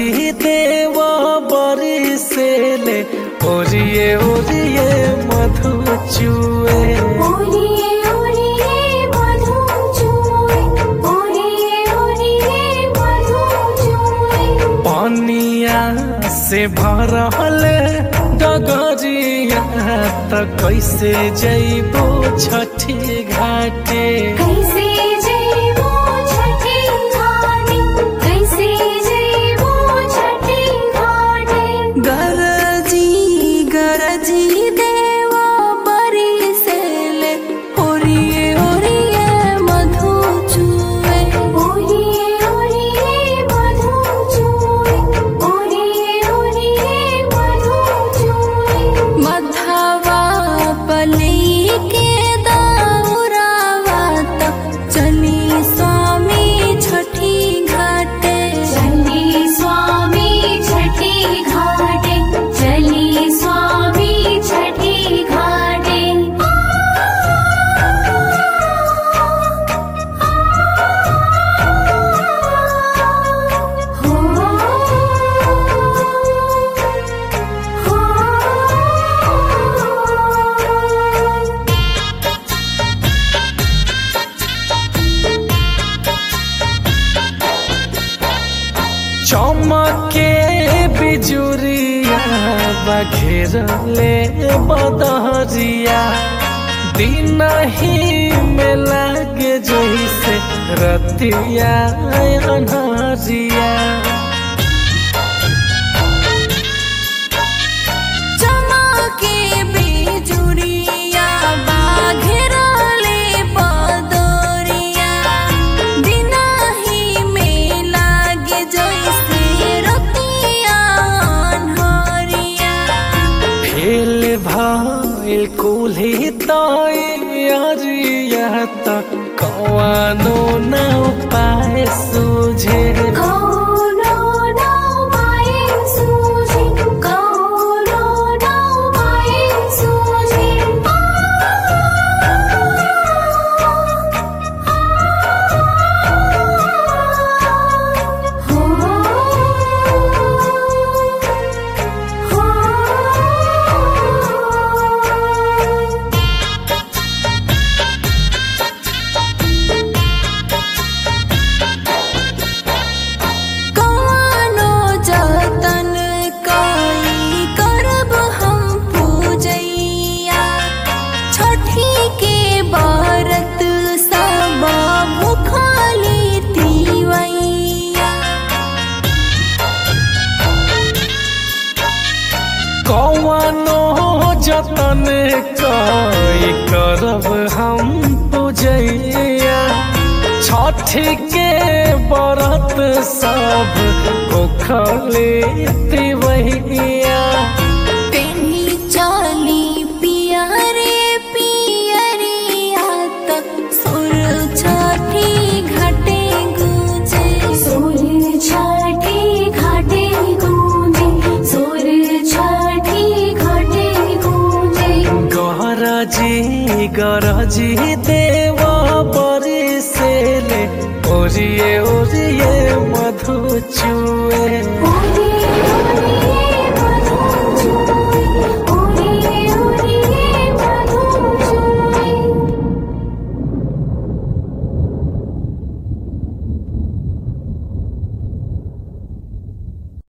गरजी देव बरी से ले ओरिए ओरिए मधु चुए ओरिए ओरिए मधु चुए ओरिए ओरिए मधु चुए पानिया से भरल डगरिया त कैसे जइबो छठी घाटे कैसे जइबो छठी घाटी कैसे जइबो छठी घाटी गरजी गरजी देवा बरी से ले ओरिए ओरिए मधु चुए ओरिए ओरिए मधु चुए ओरिए ओरिए मधु चुए मधवा पली के दाउरावा तक चली स्वामी छठी घाटे चली स्वामी छठी घाटे चली स्वामी छठी घाटे हो हो चमके बिजुरिया बघेरले बदहरिया दिन ही में लागे जैसे रतिया अनहरिया चमके बिजुरिया बाघेरले बदरिया दिनही में लागे जैसे रतिया अन्हरिया फेल भइल कुल्ही तैयारिया त कवानो न पाए सुझे कौनो नौमाए सूझे कौनो नौमाए सूझे हो हो कौनो जतन कई करब हम पूजैया छठी के बरत सब भुखली तिवैया कौनो जतन कई करब हम पूजैया छठ के बरत सब भूखले तिवैया पेन्ही चली पियरे पियरिया तक सुर छठी घटे गुजे सूर्य छठी घाटे गूंजे सूर्य छठी घाटे गूंजे गरजी गरजी देव बरी से ले ओरिए ओरिए मधु चुए